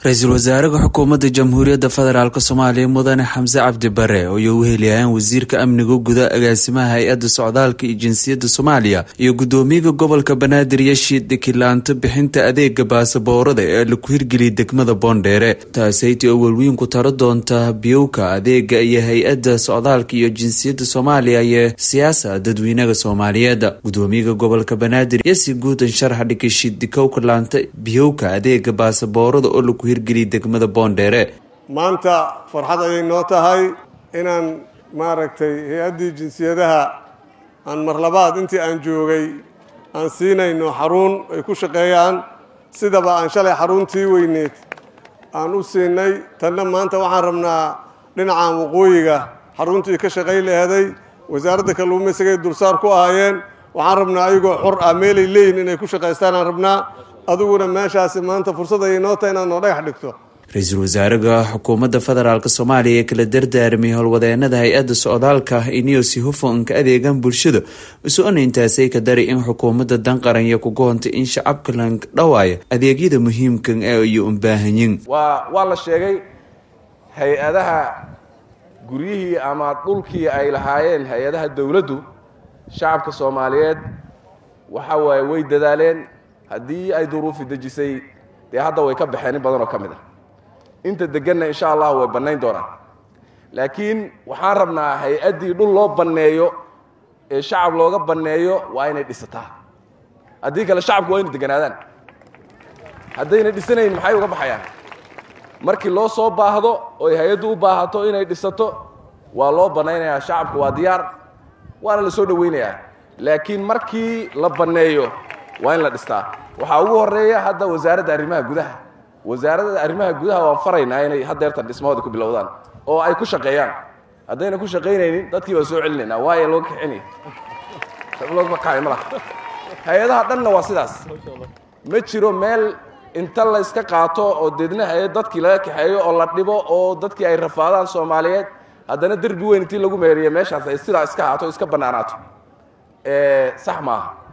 ra-iisul wasaaraha xukuumadda jamhuuriyadda federaalk soomaaliya mudane xamse cabdi bare ayay u heliyayaan wasiirka amniga guda agaasimaha hay-adda socdaalka iyo jinsiyadda soomaaliya iyo guddoomiyaha gobolka banaadir yashiid kilaanto bixinta adeega baasaboorada ee laku hirgeliyay degmada boondheere taasaytii oo welweyn ku taro doonta biyowka adeega iyo hay-adda socdaalka iyo jinsiyadda soomaaliya iyo siyaasa dadweynaha soomaaliyeed guddoomiyaha gobolka banaadir yasi guudan sharaxa dhikashid dikow kilaanta biyowka adeega baasaboorada oo laku hirgeliyay degmada boondheere maanta farxad ayay noo tahay inaan maaragtay hay-addii jinsiyadaha aan marlabaad intii aan joogay aan siinayno xarun ay ku shaqeeyaan sidaba aan shalay xaruntii weyneed aan u siinay tanna maanta waxaan rabnaa dhinacan waqooyiga xaruntii ka shaqay leeday wasaaradda kalluumaysigay dulsaar ku ahaayeen waxaan rabnaa ayagoo xor ah meelay leeyihin inay ku shaqaystaan aan rabnaa adiguna meeshaasi maanta fursad ayay noo tahay inaad noo dhagax dhigto ra-iisul wasaaraha xukuumadda federaalk soomaaliya ee kala dardaarmay howlwadeenada hay-adda socdaalka iniyosi hufanka adeegan bulshada uso-ona intaasay ka dari in xukuumadda danqaranya ku goontay in shacabka la dhawaaya adeegyada muhiimkan ee iyo unbaahanyin waa waa la sheegay hay-adaha guryihii ama dhulkii ay lahaayeen hay-adaha dowladdu shacabka soomaaliyeed waxa waaye way dadaaleen haddii ay duruufi dejisay dee hadda way ka baxeen in badan oo ka mid ah inta deganna insha allah way bannayn doonaan laakiin waxaan rabnaa hay-addii dhul loo banneeyo ee shacab looga banneeyo waa inay dhisataa haddii kale shacabku waa inay deganaadaan haddayna dhisanayn maxay uga baxayaan markii loo soo baahdo oy hay-addu u baahato inay dhisato waa loo bannaynayaa shacabku waa diyaar waana la soo dhowaynayaa laakiin markii la banneeyo waa in la dhistaa waxaa ugu horeeya hadda wasaaradda arrimaha gudaha wasaaradda arrimaha gudaha waan faraynaa inay haddeertan dhismahooda ku bilowdaan oo ay ku shaqeeyaan haddayna ku shaqaynaynin dadkii baan soo celinaynaa waayo loo kaxinaya looga kaxay ma laha hay-adaha dhanna waa sidaas ma jiro meel inta la iska qaato oo deedna hay-ad dadkii laga kaxeeyo oo la dhibo oo dadkii ay rafaadaan soomaaliyeed haddana derbi weyn intii lagu meeriya meeshaas ay sidaa iska haato iska bannaanaato sax maaha